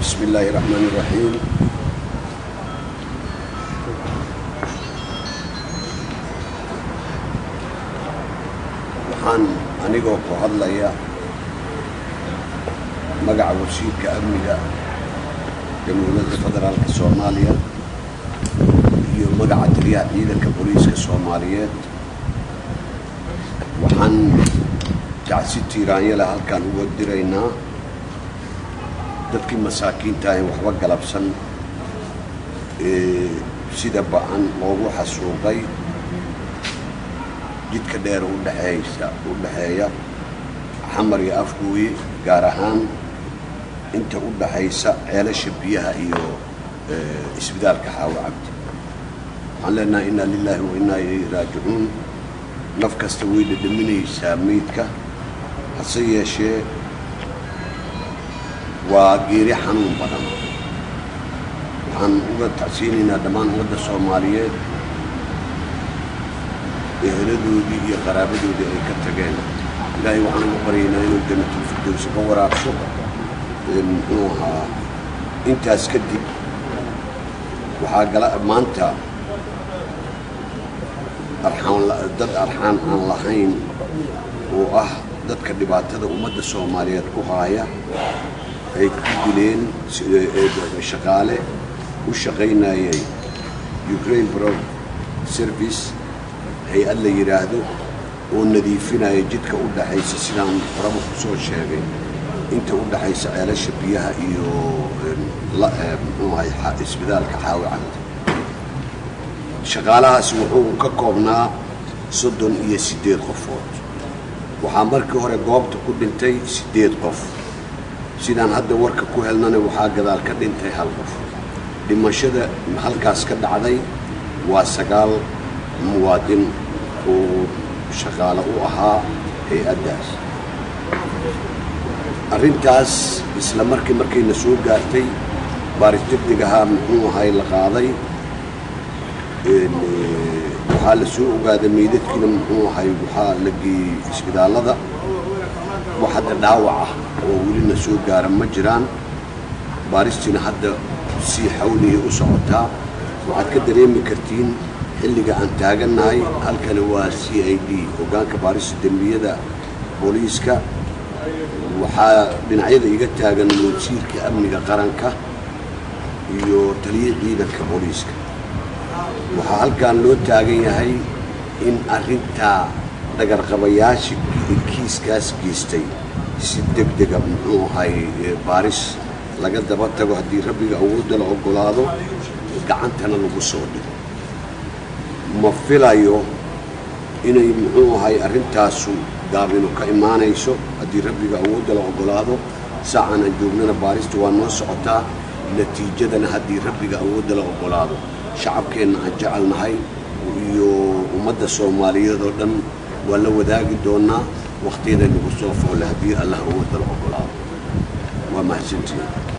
بسم الله الرحمن الرحيم waxaan anigoo ku hadlaya magaca wasiirka amniga jamhuuriyadda federaalka soomaaliya iyo magaca taliyaha ciidanka booliiska soomaaliyeed waxaan jacsi tiiraanyale halkaan uga diraynaa dadkii masaakiinta ahen waxba galabsan ee sida ba-an loogu xasuuqay jidka dheer udhexeeysa u dhexeeya xamar iyo afgooye gaar ahaan inta u dhaxaysa ceelasha biyaha iyo isbitaalka xaawo cabdi waxaan leenahay innaa lilaahi wa innaa ilayhi raajicuun naf kasta way dhadhaminaysaa meydka hase yeeshee waa geeri xanuun badan waxaan uga tacsiinaynaa dhammaan ummadda soomaaliyeed eheladoodii iyo qaraabadoodii ay ka tageen ilaahay waxaan uga baryaynaa inuu janatulfirdowsi ka waraabso muxuu ahaa intaas kadib waxaa gala maanta arxaan dad arxaan aan lahayn oo ah dadka dhibaatada ummadda soomaaliyeed ku haaya ay ku dileen shaqaale u shaqaynayay ukraine bro service hay-ad la yidhaahdo oo nadiifinaya jidka u dhaxaysa sidaan horaba ku soo sheegay inta u dhaxaysa ceelasha biyaha iyo muxuu ahay isbitaalka xaawi cabdi shaqaalahaas wuxuu ka koobnaa soddon iyo siddeed qofood waxaa markii hore goobta ku dhintay siddeed qof sidaan hadda warka ku helnana waxaa gadaal ka dhintay hal qof dhimashada halkaas ka dhacday waa sagaal muwaadin oo shaqaale u ahaa hay-addaas arrintaas isla markii markayna soo gaartay baaris degdeg ahaa muxuu ahay la qaaday waxaa la soo ogaaday meydadkiina muxuu ahay waxaa la geeyey isbitaallada wax hadda dhaawac ah oo welina soo gaara ma jiraan baaristiina hadda sii xawliya u socotaa waxaad ka dareemi kartiin xilliga aan taagannahay halkani waa c i d hoggaanka baarista dembiyada booliiska waxaa dhinacyada iga taagan wasiirka amniga qaranka iyo taliya ciidanka booliiska waxaa halkan loo taagan yahay in arrintaa dhagarqabayaasha kiiskaas geystay si deg dega muxuu ahay baaris laga daba tago haddii rabbiga awoodda la oggolaado gacantana lagu soo dhigo ma filayo inay muxuu ahay arrintaasu gaabinu ka imaanayso haddii rabbiga awoodda la oggolaado saacan aan joognana baarista waa noo socotaa natiijadana haddii rabbiga awoodda la oggolaado shacabkeenna aan jecelnahay iyo ummadda soomaaliyeed oo dhan waa la wadaagi doonaa wakhtiyaday nagu soo foole haddii allah awoodda la oggolaado waa mahadsantihiin